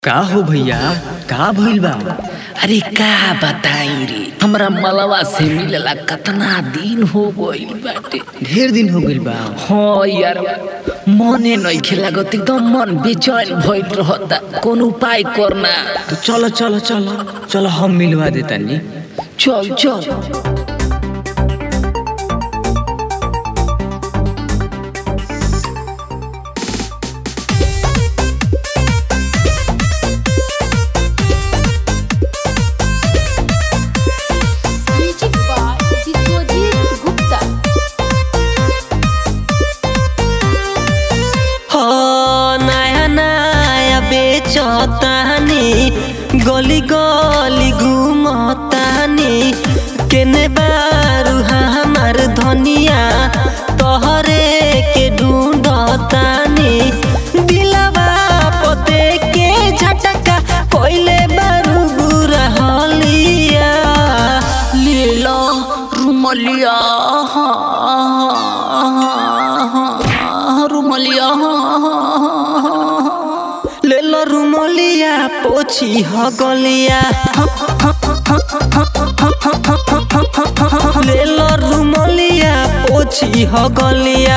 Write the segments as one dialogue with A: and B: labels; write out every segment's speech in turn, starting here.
A: का हो भैया का भइल बा
B: अरे का बताई रे हमरा मलवा से मिलला कितना दिन हो गइल बाटे
A: ढेर दिन हो गइल बा
B: हाँ यार मने नइखे लागत एकदम मन बेचैन भइल रहता कौन उपाय करना
A: तो चलो चलो चलो चलो हम मिलवा देतानी
B: चल चल
C: Magic by Biswajit Gupta.
D: हो नया नया बेचतानी गली गली घूमतानी केने बारू हमार धनिया तोहरे के ढूंढतानी दिलवा पते के झटका कोइले बारू बुरा हलिया
B: लीला रुमलिया रुमलिया
D: ले लो रुमलिया पोछी ह गलिया ले लो रुमलिया पोछी ह गलिया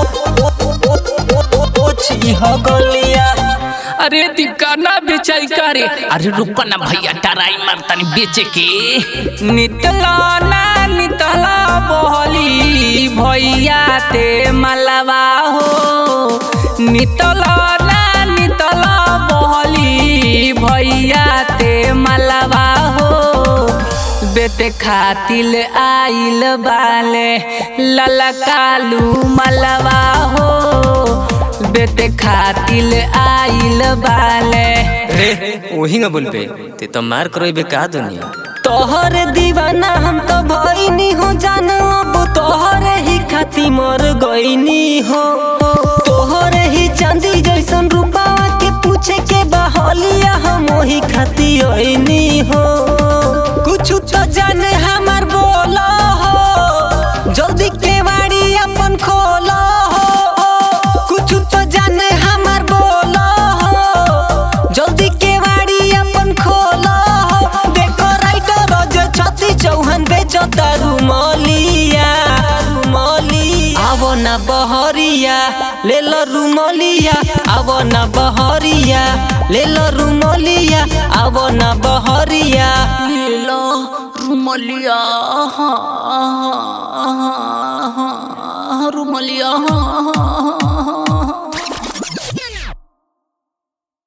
D: पोछी ह गलिया
B: अरे दिकाना बेचाई करे अरे रुको ना भैया टराई मारतानी बेचे के नितला ना नितला बहली भैया ते मलवा हो नितला ना नितला बहली भैया ते मलवा हो बेटे खातिल आइल बाले ललकालू मलवा हो बेटे खातिल आइल बाले
E: वही ना बोल पे ते तो मार करो बे का दुनिया
D: तोहर दीवाना हम तो भइनी हो जान अब तोहरे ही खाती मर गईनी हो तोहरे ही चांदी जैसन रूपावा के पूछे के बहलिया हम वही खाती ओइनी हो कुछ तो जाने हमार बोला हो जल्दी केवाड़ी अपन खोला हो कुछ तो जाने हमार बोला हो जल्दी केवाड़ी अपन खोला हो देखो राइटर जो छती चौहान बेचता रुमलिया रुमलिया आवो ना बहरिया ले लो रुमलिया आवो ना बहरिया ले लो रुमलिया आवो ना बहरिया
B: लीला रुमलिया रुमलिया